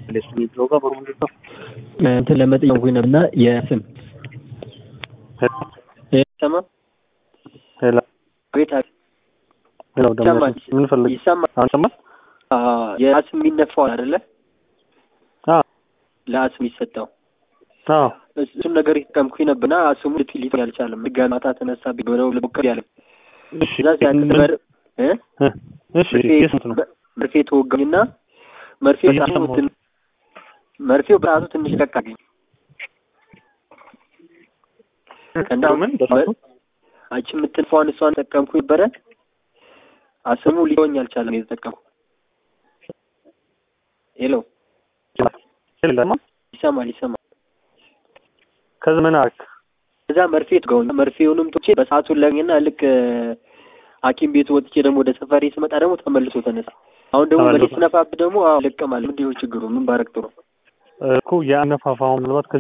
የሚለው ጋር በምንድን ነው እንትን ለመጠየቅ ነበር እና የስም ሰማ ሄላ ቤት ሄላው ደግሞ ይሰማል ምን ፈልግ ይሰማል አሁን ሰማል የአስም የሚነፋው አይደለ አዎ ለአስም የሚሰጠው አዎ እሱን ነገር የተጠቀምኩኝ ነበርና አስሙ ልትሊት አልቻለም። ድጋሚ ማታ ተነሳ ብለው ልሞክር ያለ እሺ እዛ ሲያክበር እ እ እሺ የስንት ነው መርፌ ተወጋኝና መርፌው በራሱ እየሰማሁ ትን- መርፌው በራሱ ትንሽ ለቅ አገኝ እና ምን በራሱ አንቺ የምትንፋውን እሷን ተጠቀምኩ ነበረ። አስሙ ሊሆኝ አልቻለም። የተጠቀምኩ ሄሎ ሄላ ይሰማል ይሰማል። ከዚህ ምን አልክ እዛ መርፌ ትገውኝ መርፌውንም ቶቼ በሰዓቱ ለኝና ልክ ሐኪም ቤቱ ወጥቼ ደግሞ ወደ ሰፈሬ ስመጣ ደግሞ ተመልሶ ተነሳ። አሁን ደግሞ ተመልሶ። በሌት ስነፋብ ደግሞ አዎ ለቀማል። ምንድን ነው ችግሩ? ምን ባረግ ጥሩ እኮ የአነፋፋው ምናልባት